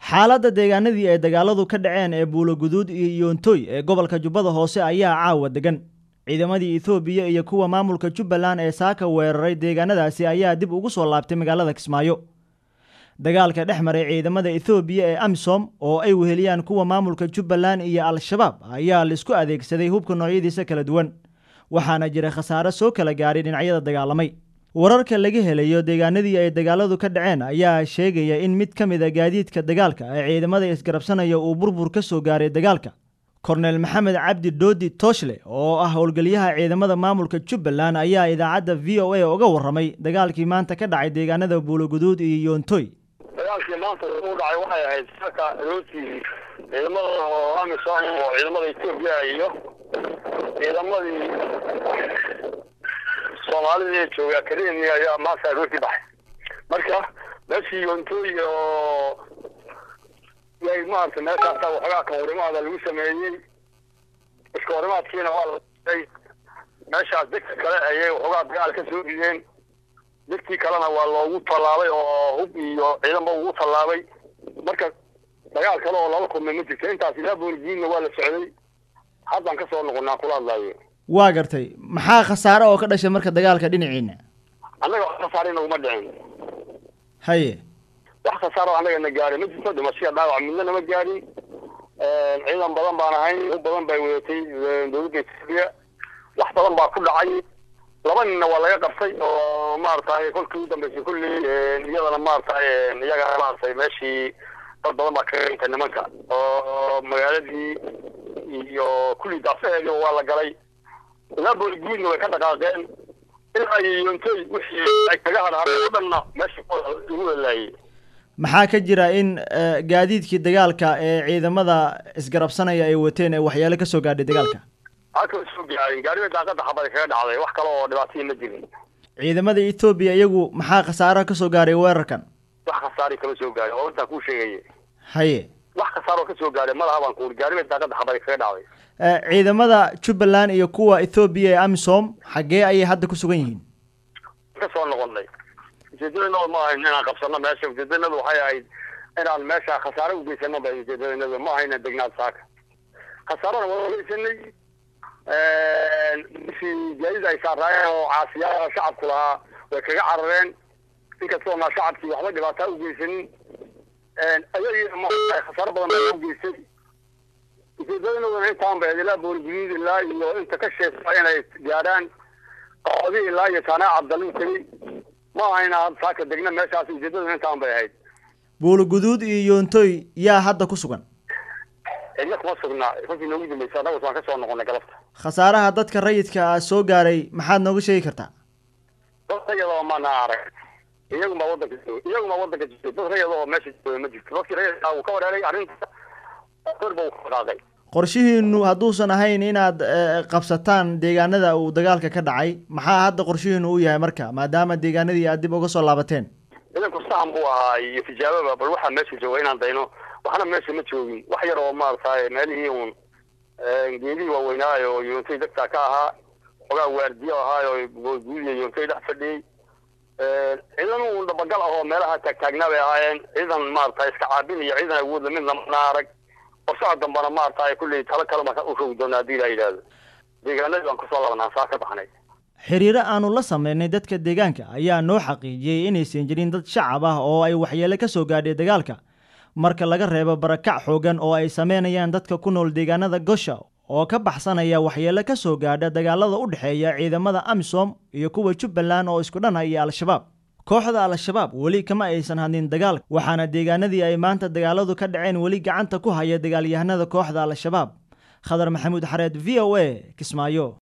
xaaladda deegaanadii ay dagaaladu ka dhaceen ee buuloguduud iyo yoontoy ee gobolka jubbada hoose ayaa caawa degan ciidamadii ethoobiya iyo kuwa maamulka jubbaland ee saaka weeraray deegaanadaasi ayaa dib ugu soo laabtay magaalada kismaayo dagaalka dhex maray ciidamada ethoobiya ee amisom oo ay weheliyaan kuwa maamulka jubbaland iyo al-shabaab ayaa laisku adeegsaday hubka noocyadiisa kala duwan waxaana jira khasaare soo kala gaadhay dhinacyada dagaalamay wararka laga helayo deegaanadii ay dagaaladu ka dhaceen ayaa sheegaya in mid ka mid a gaadiidka dagaalka ee ciidamada isgarabsanaya uu burbur ka soo gaaray dagaalka kornel maxamed cabdi doodi tooshle oo ah howlgeliyaha ciidamada maamulka jubbaland ayaa idaacadda v o a uga warramay dagaalkii maanta ka dhacay deegaanada buuloguduud iyo yoontoy dagaalkii maanta u dhacay waxay ahayd saka rooti ciidamada oo amisom oo ciidamada etoobiya iyo ciidamadii soomaalida ee jooga akademiya ayaa maanta rooti baxay marka meeshii yoontoy oo yay maarata meeshaasa waxoogaa kahorimaada lagu sameeyey iska horimaadkiina waa laay meeshaas degta kale ayay waxoogaa dagaal ka soo rideen degtii kalena waa loogu tallaabay oo hub iyo ciidanba ugu tallaabay marka dagaal kale oo lala kulmay ma jirto intaas ilaa booligiinna waa la socday haddaan kasoo noqonaa kula hadlaayo waa gartay maxaa khasaare oo ka dhashay marka dagaalka dhinaciina annaga wax khasaare naguma dhicin haye wax khasaaro annaga na gaarin ma jirto dhimashiya dhaawac midna nama gaarin ciidan badan baan ahayn u badan bay wadatay dowladda etoobiya wax badan baa ku dhacay laba ninna waa laga qabtay oo maaragtay kolkii u dambeysay kulli iyadana maaragtay iyaga maaragtay meeshii dad badan baa kaga dhintay nimanka oo magaaladii iyo kulli daafaheediiba waa la galay ilaa booligiidna way ka dhaqaaqeen ilaa iyo yoontoy wixii ay kaga hadhaadeen o dhanna meesha lagu walaayey maxaa ka jira in gaadiidkii dagaalka ee ciidamada isgarabsanaya ay wateen ee waxyaalo ka soo gaadhay dagaalka halka soo gaarin gaariba daaqada xabada kaga dhacday wax kale oo dhibaataya ma jirin ciidamada etoobiya iyagu maxaa khasaaraha ka soo gaaray weerarkan wax khasaari kama soo gaarin oo intaa kuu sheegaya haye wax khasaaroo ka soo gaaray malaha baan kuuri gaariba daaqada xabada kaga dhacday ciidamada jubbaland iyo kuwa ethoobiya ee amisom xaggee ayay hadda ku sugan yihiin ka soo noqonay ujeedadanadu ma ahayn inaan qabsano meesha ujeedadanadu waxay ahayd inaan meesha khasaare ugeysano ba ujeedadanadu ma ahayna degnaad saaka khasaarona waa ugeysanay bishii gaadid ay saaraayeen oo caasiyaha shacabku lahaa way kaga carareen inkastoo na shacabkii waxba dhibaataa ugeysanin ayagiina ma khasaaro badan baa ugeystay ujeedadanaduna intaan ba ilaa boolguduud ilaa iyo inta ka sheesa inay gaadhaan qoodi ilaa iyo taanaa cabdaluu tegey ma ahayna saaka degna meeshaas ujeedaduna intaan bay ahayd buuloguduud iyo yoontoy yaa hadda ku sugan cidna kuma sugnaa kolkii noogu dambeysay annagus waan kasoo noqonay galabta khasaaraha dadka rayidka ah soo gaaray maxaad nooga sheegi kartaa dad rayadoo maana arag iyagun baa wadanka jooga iyagun baa wadanka jirtay dad rayada oo meesha jooga ma jirto dadkii rayadka uu ka wareeray arrinta korba uu ka dhaqaaqay qorshihiinu hadduusan ahayn inaad qabsataan deegaanada uu dagaalka ka dhacay maxaa hadda qorshihiinu u yahay marka maadaama deegaanadii aad dib uga soo laabateen ciidanku sahan buu ahaa iyo tijaababa bal waxaa meesha jooga inaan dayno waxna meesha ma joogin wax yar oo maaragtay meelihii uun geedihii waaweynaayo oo yoontay degtaa ka ahaa xogaa waardiyo ahaayo guudiya yoontay dhex fadhiyey ciidan uun dhabagal ah oo meelaha taagtaagnaa bay ahaayeen ciidan maaragtay iska caabin iyo ciidan awoodla midna mana arag qorshaha dambana maaragtay kulley talo kale marka u rogi doona haddii la yidhaahdo deegaanadii baan kusoo labanaa saa ka baxnay xiriiro aanu la sameynay dadka deegaanka ayaa noo xaqiijiyey inaysan jirin dad shacab ah oo ay waxyeelo ka soo gaadhay dagaalka marka laga reebo barakac xoogan oo ay sameynayaan dadka ku nool deegaanada gosha oo ka baxsanaya waxyeelo ka soo gaadha dagaalada u dhexeeya ciidamada amisom iyo kuwa jubbaland oo isku dhan ah iyo al-shabaab kooxda al-shabaab weli kama aysan hadlin dagaal waxaana deegaanadii ay maanta dagaaladu ka dhaceen weli gacanta ku haya dagaalyahanada kooxda al-shabaab khadar maxamuud xareed v o a kismaayo